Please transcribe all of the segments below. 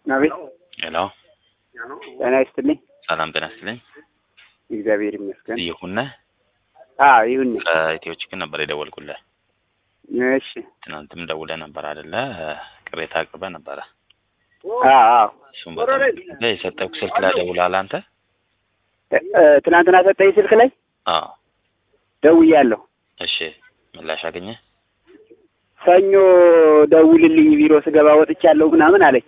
አቤት ሄሎ ጤና ይስጥልኝ። ሰላም ጤና ይስጥልኝ። እግዚአብሔር ይመስገን። ይሁን ነህ? አዎ ይሁን። ከኢትዮ ችግር ነበር የደወልኩልህ። እሺ። ትናንትም ደውለህ ነበር አይደለ? ቅሬታ አቅርበህ ነበረ። አዎ አዎ። እሱም በጣም የሰጠው ስልክ ላይ ደውለሃል አንተ? እ- እ፣ ትናንትና ሰጠኝ ስልክ ላይ አዎ። ደውያለሁ። እሺ ምላሽ አገኘ? ሰኞ ደውልልኝ ቢሮ ስገባ ወጥቻለሁ ምናምን አለች።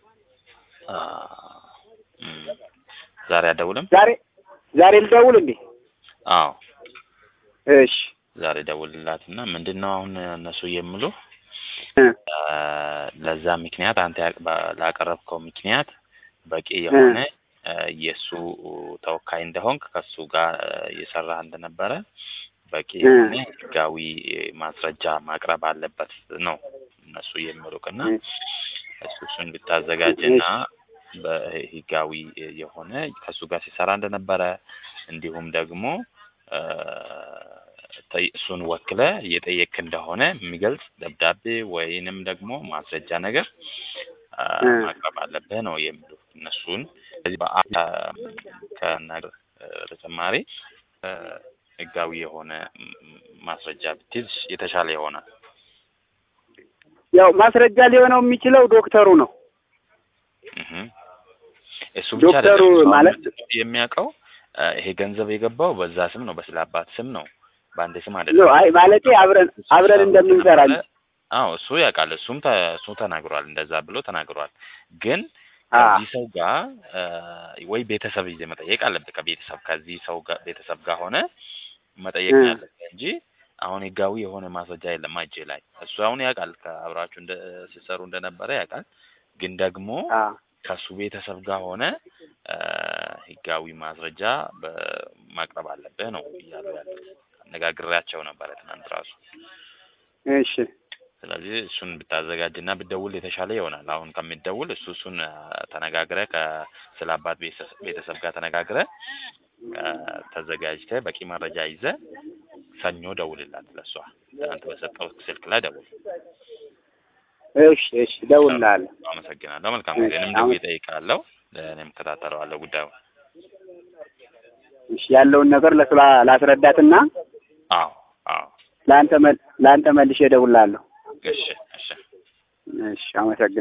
ዛሬ አደውልም? ዛሬ ዛሬ ልደውል እንዴ? አዎ እሺ ዛሬ ደውልላትና ምንድን ነው አሁን እነሱ የሚሉ እ፣ ለዛ ምክንያት አንተ ያቅ- ባ- ላቀረብከው ምክንያት በቂ የሆነ እ፣ የእሱ ተወካይ እንደሆንክ ከሱ ጋር እ፣ እየሰራህ እንደነበረ በቂ እ። የሆነ ህጋዊ ማስረጃ ማቅረብ አለበት ነው እነሱ የሚሉቅና እ፣ እሱ እሱን ብታዘጋጅና በህጋዊ የሆነ ከሱ ጋር ሲሰራ እንደነበረ እንዲሁም ደግሞ እ፣ ጠይ- እሱን ወክለ እየጠየቅ እንደሆነ የሚገልጽ ደብዳቤ ወይንም ደግሞ ማስረጃ ነገር አ፣ እ። ማቅረብ አለብህ ነው የሚሉ እነሱን ስለዚህ በአ- ከነገር በተጨማሪ እ፣ ህጋዊ የሆነ ም- ማስረጃ ብትይዝ የተሻለ ይሆናል። ያው ማስረጃ ሊሆነው የሚችለው ዶክተሩ ነው። እህ እሱ ብቻ ዶክተሩ አይደለም። እሱ ማለት- አሁን የሚያውቀው እ፣ ይሄ ገንዘብ የገባው በዛ ስም ነው፣ በስለ አባት ስም ነው፣ በአንድ ስም ኖ አይደለም። አይ ማለቴ አብረን አብረን እንደምንሰራ እንጂ። አዎ እሱ ያውቃል። እሱም ተ- እሱ ተናግሯል፣ እንደዛ ብሎ ተናግሯል። ግን አ ከዚህ ሰው ጋር እ፣ ወይ ቤተሰብ ይዘህ መጠየቅ አለብህ። ከቤተሰብ ከዚህ ሰው ጋር ቤተሰብ ጋር ሆነ መጠየቅ ነው እ። ያለብህ እንጂ አሁን ህጋዊ የሆነ ማስረጃ የለም እጄ ላይ። እሱ አሁን ያውቃል፣ ከአብራችሁ እንደ ሲሰሩ እንደነበረ ያውቃል። ግን ደግሞ አ ከሱ ቤተሰብ ጋር ሆነ እ፣ ህጋዊ ማስረጃ በ- ማቅረብ አለብህ ነው እያሉ ያሉት። አነጋግሬያቸው ነበረ ትናንት ራሱ። እሺ ስለዚህ እሱን ብታዘጋጅና ብትደውል የተሻለ ይሆናል። አሁን ከሚደውል እሱ እሱን አ፣ ተነጋግረህ ከስለ አባት ቤተሰብ ቤተሰብ ጋር ተነጋግረህ አ፣ ተዘጋጅተህ በቂ መረጃ ይዘህ ሰኞ ደውልላት ለሷ። ትናንት በሰጠው ስልክ ላይ ደውል። እሺ እሺ እደውልልሃለሁ። አመሰግናለሁ። መልካም ጊዜ። እኔም ደውዬ እጠይቅሃለሁ። እኔም እከታተለዋለሁ ጉዳዩ። እሺ ያለውን ነገር ለሱ ላ- ላስረዳትና አዎ አዎ። ለአንተ መል- ለአንተ መልሼ እደውልልሃለሁ። እሺ እሺ። እሺ አመሰግናለሁ።